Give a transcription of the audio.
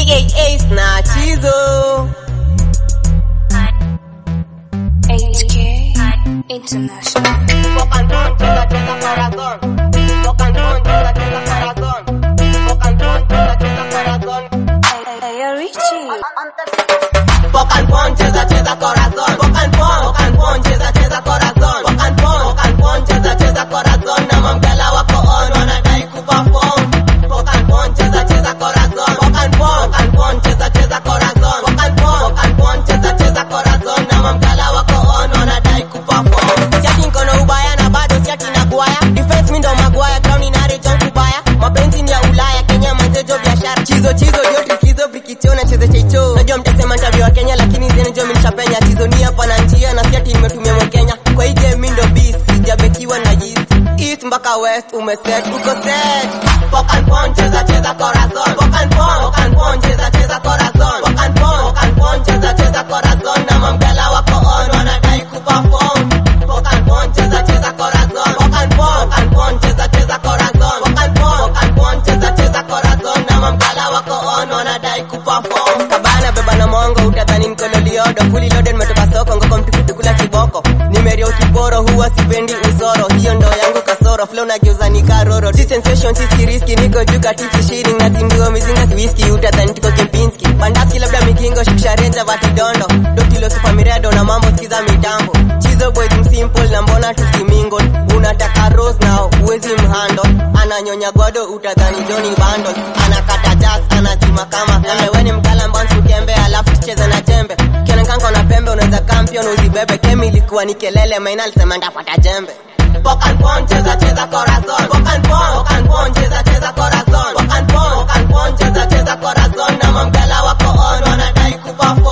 aka na chizo HK International. Rock and roll, cheza cheza corazón. Rock and roll, cheza cheza corazón. Rock and roll, cheza cheza corazón. Hey, Richie. Rock and roll, cheza cheza corazón. Rock and roll, rock and roll, cheza cheza corazón. Rock and roll, rock and roll, cheza cheza corazón. Na mamgala wako on wanadai kuperform. Rock and roll, cheza cheza corazón. Rock and roll, rock and roll, cheza cheza corazón. Rock and roll, rock and roll, cheza cheza corazón. Na mamgala wako on wanadai kuperform. Siati niko na ubaya na bado siati na guaya. Defense mi ndo magwaya, crown inare John kubaya. Mapenzi ni ya Ulaya, Kenya manzejo biashara. Chizo chizo ndio trikizo brikicho na cheze cheicho. Najua mtasema ntabia wa Kenya lakini zene jo mnishapenya. Chizo ni hapa na njia na siati nimetumia mwa Kenya. Kwa hii game mi ndo beast, sijabekiwa na yeast. East mpaka west umeset, uko set. Rock and roll, cheza cheza corazon. Rock and roll, rock and roll, cheza cheza corazon. Rock and roll, rock and roll, cheza cheza corazon. Na mamgala wako on wanadai kuperform. Rock and roll, cheza cheza corazon. Rock and roll, rock and roll, cheza cheza corazon. Rock and roll, rock and roll, cheza cheza corazon. Na mamgala wako on wanadai kuperform. Kabana beba na mongo utadhani mkono liodo. Fully loaded nimetoka soko ngoko mtukutu kula kiboko. Nimeria ukiporo huwa sipendi usoro. Hiyo ndo yangu kasoro. Flow na geuza ni karoro. Si sensation si riski niko juu katiki shiring na zinduo mizinga si whisky utadhani tuko Kempinski. Bandaski labda mikingo shukisha renja vatidondo. Dokilo super miredo na mambo sikiza mitambo. Chizo boys msimple na mbona tusimingo. Unataka rose nao uwezi mhando. Ananyonya godo utadhani Johnny Bundle. Anakata jazz anachuma kama pembe. Weni mkala mbansu kembe alafu tucheze na jembe. Kionekana na pembe unaweza kampion uzibebe. Kemi ilikuwa ni kelele maina alisema ndapata jembe. Rock and roll, cheza cheza corazon. Rock and roll, rock and roll, cheza cheza corazon. Rock and roll, rock and roll, cheza cheza corazon. Na mamgala wako on wanadai kuperform.